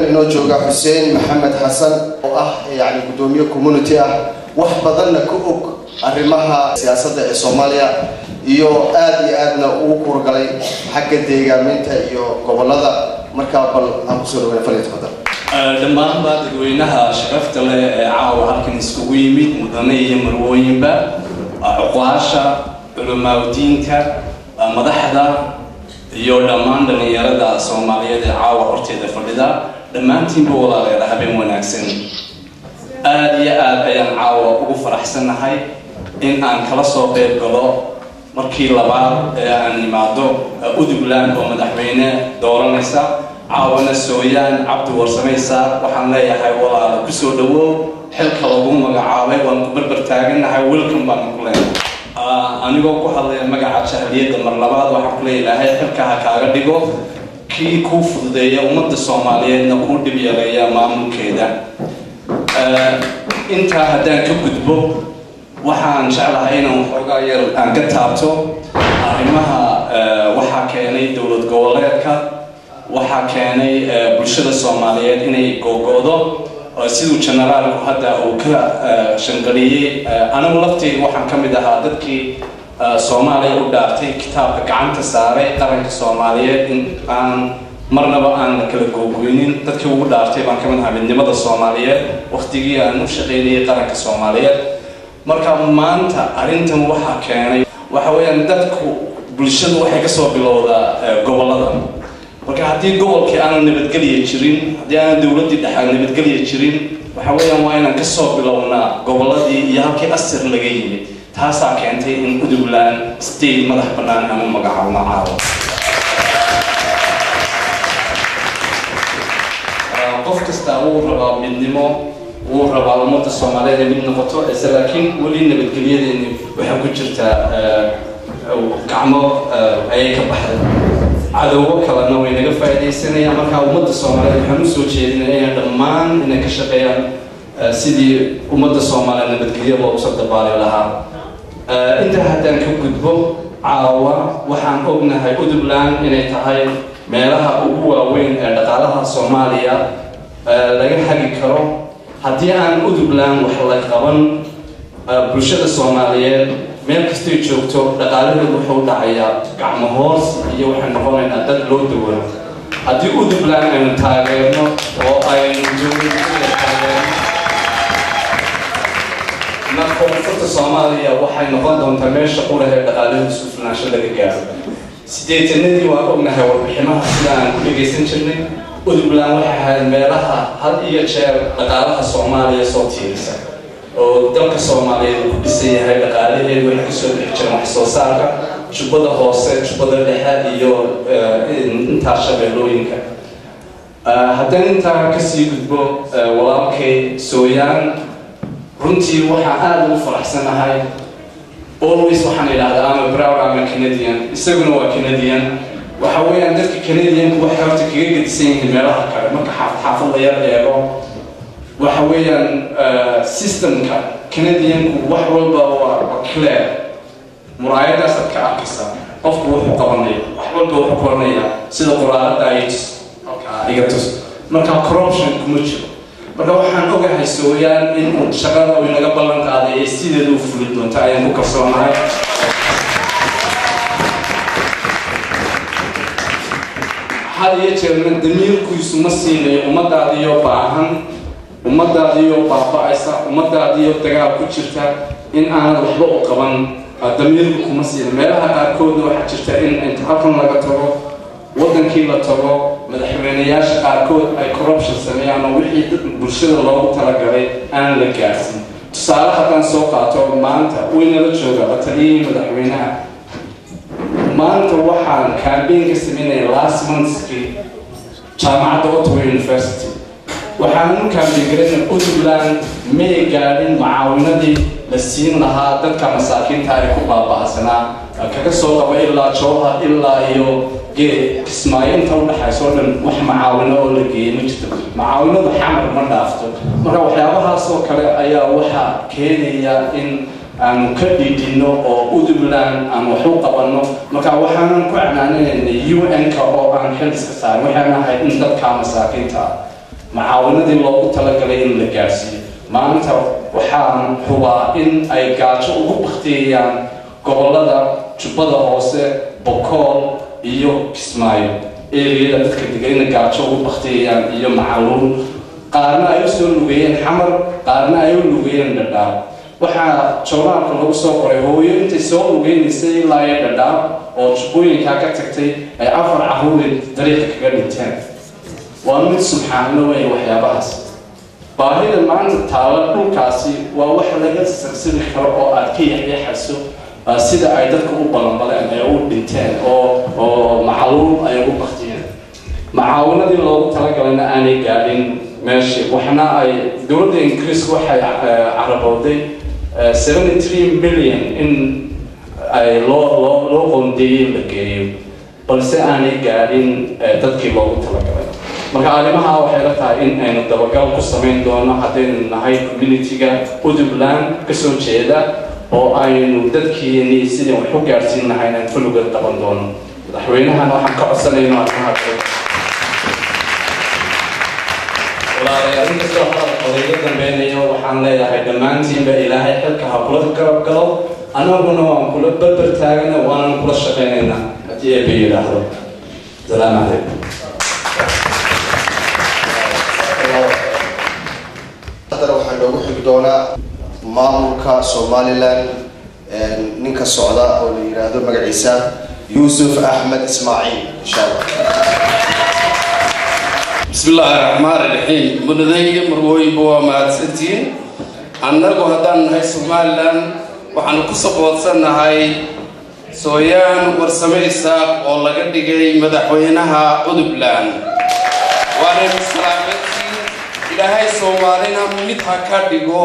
inoo jooga xuseen maxamed xasan oo ah yani guddoomiye community ah wax badanna ka og arrimaha siyaasadda ee soomaaliya iyo aada iyo aadna ugu kuurgalay xagga deegaaminta iyo gobolada markaa bal aan kusoo dhaweyn faliya tafadal dhammaanba dadweynaha sharafta leh ee caawa halkan iskugu yimid mudane iyo marwooyinba cuqaasha culamaaadiinka madaxda iyo dhammaan dhallinyarada soomaaliyeed ee caawa horteeda fadhida dhammaantiinba walaaleeda habeen wanaagsan aada iyo aad ayaan caawa ugu faraxsannahay in aan kala soo qeyb galo markii labaad ee aan imaado udugland oo madaxweyne dooranaysa caawana sooyaan cabdi warsamaysa waxaan leeyahay walaala kusoo dhawow xilka lagu magacaabay waan ku barbar taaganahay welcome baan ku leeyahay anigoo ku hadlaya magaca jahliyadda mar labaad waxaan ku leeyahay xilka ha kaaga dhigo kii kuu fududeeya ummadda soomaaliyeedna kuu dhib yareeya maamulkeeda intaa haddaan ka gudbo waxaan jeclahay inaan waxoogaa yar aan ka taabto arrimaha waxaa keenay dowlad goboleedka waxaa keenay bulshada soomaaliyeed inay googo'do siduu generaalku hadda uu ka shanqaliyey anigu lafteyda waxaan ka mid ahaa dadkii soomaaliya u dhaartay kitaabka gacanta saaray qaranka soomaaliyeed in aan marnaba aan la kala googoynin dadkii ugu dhaartay baan ka mid ahaa midnimada soomaaliyeed waqtigii aan u shaqaynayay qaranka soomaaliyeed marka maanta arrintan waxaa keenay waxa weeyaan dadku bulshadu waxay kasoo bilowdaa gobolada marka haddii gobolkii aanan nabadgelya jirin haddii aanan dowladdii dhexe nabadgelya jirin waxa weeyaan waa inaan kasoo bilownaa goboladii iyo halkii asir laga yimid taasaa keentay in udugland state madax bannaan aan u magacaabno caawa qof kastaa wuu rabaa midnimo wuu rabaa ummadda soomaaliyeed ay mid noqoto ise laakiin weli nabadgelyadeeni waxaa ku jirtaa gacmo ayay ka baxday cadowgo kalena way naga faa'iidaysanayaan markaa ummadda soomaaliyeed waxaan usoo jeedinaya inay dhammaan inay ka shaqeeyaan sidii ummadda soomaaliyeed nabadgelyo loogu soo dabaali lahaa intaa haddaan ka gudbo caawa waxaan ognahay udubland inay tahay meelaha ugu waaweyn ee dhaqaalaha soomaaliya laga hagi karo haddii aan udubland wax la qaban bulshada soomaaliyeed meel kastay joogto dhaqaalaheedu wuxuu dhacayaa gacmo hoos iyo waxay noqonaynaa dad loo dawano haddii udubland aynu taageerno oo aynu dowladada taageerno marka koonfurta soomaaliya waxay noqon doontaa meesha qurah ee dhaqaalaheedu isku filnaansho laga gaaro sideetanadii waan ognahay warbiximaha sida aan ku dhegaysan jirnay udubland waxay ahayd meelaha had iyo jeer dhaqaalaha soomaaliya soo tiirisa oo dalka soomaaliyeed uu ku dhisan yahay dhaqaalaheedu waxay kasoo bixi jireen wax soo saarka jubbada hoose jubbada dhexe iyo intaa shabeellooyinka haddaan intaa kasii gudbo walaalkay sooyaan runtii waxaan aada ugu faraxsanahay always waxaan idhahdaa ama brown ama canadian isaguna waa canadian waxa weeyaan dadka canadianku waxay horta kaga gedisan yihiin meelaha kale marka xaafad xaafad la yar eego waxa weeyaan systemka canadianku wax walba waa clear muraayadaasaad ka arkaysaa qofku wuxuu qabanaya wax walba wuxuu qoranaya sida quraarada ay tus halkaa iga tus marka corruption kuma jiro marka waxaan ogahay sooyaan in shaqada uu inaga ballan qaaday ee sideeda u fuli doonta ayaan ku kalsoonahay had iyo jeerna damiirkiisu ma siinayo ummadaadiyo baahan ummadaadiyo baaba-aysa ummadaadiyo dagaal ku jirta in aanad waxba u qaban damiirku kuma siina meelaha qaarkooda waxaa jirta in inta halkan laga tago waddankii la tago madaxweyneyaasha qaarkood ay corruption sameeyaan oo wixii bulshada loogu talagalay aan la gaarsin tusaale haddaan soo qaato maanta waynala jooga la taliyihii madaxweynaha maanta waxaan campaign ka sameynaya last monthskii jaamacadda ottawa university waxaan u campaign garayna puntland may gaadhin macaawinadii la siin lahaa dadka masaakiinta ay ku baaba'sanaa kaga soo qaba ilaa jowha ilaa iyo geed kismaayo inta udhexayso o dhan wax macaawino oo la geeyey ma jirto macaawinadu xamar ma dhaafto marka waxyaabahaas oo kale ayaa waxaa keenaya in aanu ka dhidhino oo udubland aan wax u qabanno marka waxaanan ku canaananayna un-ka oo aan xil iska saarin waxaan ahayd in dadka masaakiinta macaawinadii loogu talagalay in la gaadhsiiyo maanta waxaan hubaa in ay gaajo ugu baktiyayaan gobolada jubbada hoose bokool iyo kismaayo eriyada dadka degayna gaajo ugu baktiyayaan iyo macaluun qaarna ay u soo lugeeyeen xamar qaarna ay u lugeeyeen dhadhaab waxaa joornaalka lagu soo qoray hooyo intay soo lugeynaysay ilaa iyo dhadhaab oo jubbooyinkaa ka tagtay ay afar caruuri dariiqa kaga dhinteen waa mid subxaanlo wey waxyaabahaas baahida maanta taala dhulkaasi waa wax laga sarsiri karo oo aad ka yaxyaxayso sida ay dadka u balanbaleen ee u dhinteen oo oo macaluum ay ugu baktiyeen macaawinadii loogu talagalayna aanay gaadhin meeshii waxna ay dowladda ingiriiska waxay carabowday seventy three million in ay loo loo loo qoondeeyey la geeyo balse aanay gaadhin dadkii loogu talagalay marka arrimaha waxay la tahay in aynu dabagal ku samayn doono haddaynu nahay community-ga puntland kasoo jeeda oo aynu dadkiini sidii wax u gaadhsiin lahayn aan fulugan qaban doono madaxweynahana waxaan ka codsanayno arrimahaas walaalayaal inkastoo hadalka odayga dambeynaya waxaan leeyahay dhammaantiinba ilaahay xilka ha kula garab galo annaguna waan kula berber taagana waanan kula shaqaynaynaa haddii eeba yidhaahdo salaamu calaykum haddana waxaa noogu xigi doonaa maamulka somalilan ninka socda oo la yidhaahdo magaciisa yuusuf axmed ismaaciil insha allah bismi illaahi raxmaan raxiim mudadayga marwooyinba waa mahadsantihiin annagu haddaan nahay somalilan waxaanu ku saboodsannahay sooyaan warsame isaaq oo laga dhigay madaxweynaha puntland waanaynu salaamadtiin ilaahay soomaalina mid ha ka dhigo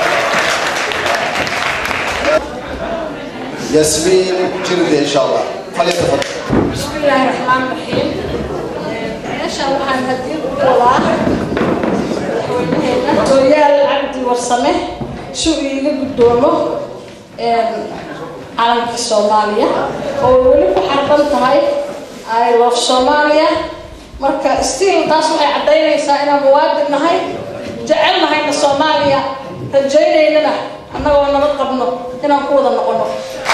yasmiin jirde insha allah falyatafadal بسم الله الرحمن الرحيم meeshan waxaan hadii u wadaa madaxweynaheena hooyaal cabdi warsame si uu iiga guddoomo calanka soomaaliya oo weli ku xarban tahay i love soomaaliya marka stiil taas waxay caddaynaysaa inaan muwaadin nahay jecel nahayna soomaaliya rajaynaynana annagoo nabad qabno inaan ku wada noqono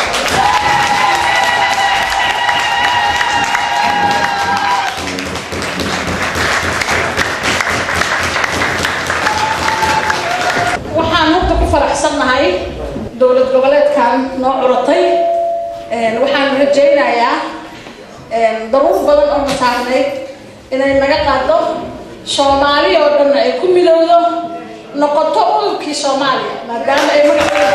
waxaan horta ku faraxsannahay dowlad goboleedkan noo curatay waxaan rajaynayaa daruur badan oo masaarnayd inay naga qaado soomaali oo dhan ay ku midowdo noqoto udubkii soomaaliya maadaama ay magaceeda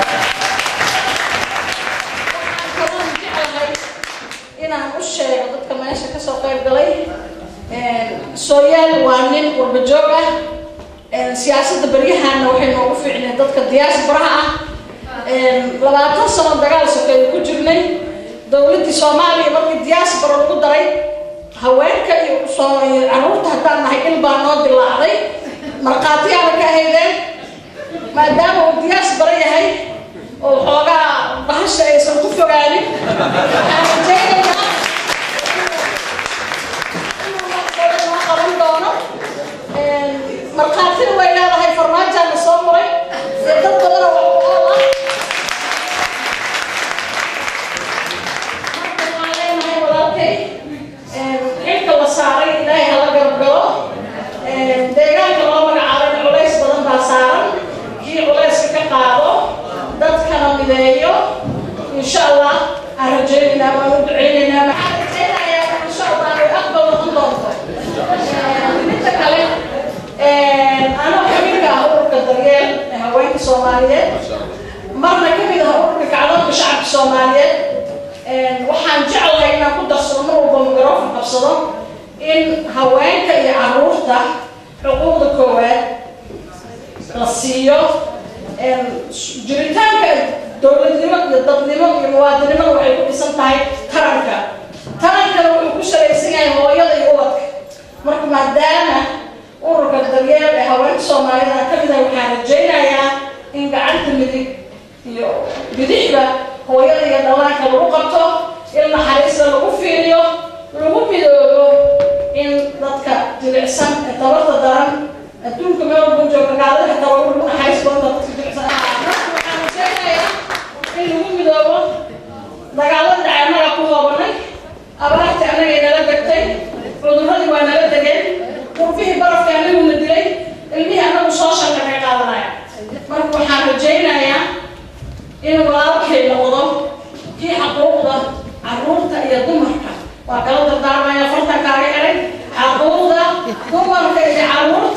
waxaan kaloon jeclahay inaan u sheego dadka meesha kasoo qayb galay sooyaal waa nin warbajoog ah siyaasadda baryahaana waxay noogu fiicneen dadka diyaasbaraha ah labaatan sano dagaal sokeeyo ku jirnay dowladdii soomaaliya markii diyaasbara lagu daray haweenka iyo caruurta haddaan nahay il baa noo dilaacday markhaatiyaana ka ahaydeen maadaama uu diyaasbara yahay oo xoogaa bahasha aysan ku fogaanin waxaan rajaynayaa inuu markale noo qaban doono markhaatina way leedahay farmaajaana soo maray ee dad badan oo waxqool ah marka waxaan leenahay walaalkay xilka la saaray ilaahay hala garab galo deegaanka loo magacaabayna culays badan baa saaran kii culayska ka qaado dadkana mideeyo insha allah aan rajaynaynaa waan u ducaynaynaa maxaan rajaynayaa insha allah ay aqbal noqon doonto midda kale anoo kamid ah ururka daryeel ee haweenka soomaaliyeed marna kamid ah ururka kacdoonka shacabka soomaaliyeed waxaan jeclahay inaan ku darsado mar walba mikrofon qabsado in haweenka iyo caruurta xuquuqda koowaad la siiyo jiritaanka dowladnimo iyo dadnimo iyo muwaadinimada waxay ku dhisan tahay taranka tarankana wuxuu ku salaysan yahay hooyada iyo ubadka marka maadaama ururka daryeel ee haweenka soomaalida ka mid ah waxaan rajaynayaa in gacanta midig iyo bidixda hooyada iyo dhallaanka lagu qabto in naxariista lagu fiiriyo lagu midoobo in dadka jilicsan ee tabarta daran inuu walaalkay noqdo kii xaquuqda caruurta iyo dumarka waa kala dardaarmaya fartan kaaga xiray xaquuqda dumarka iyo caruurta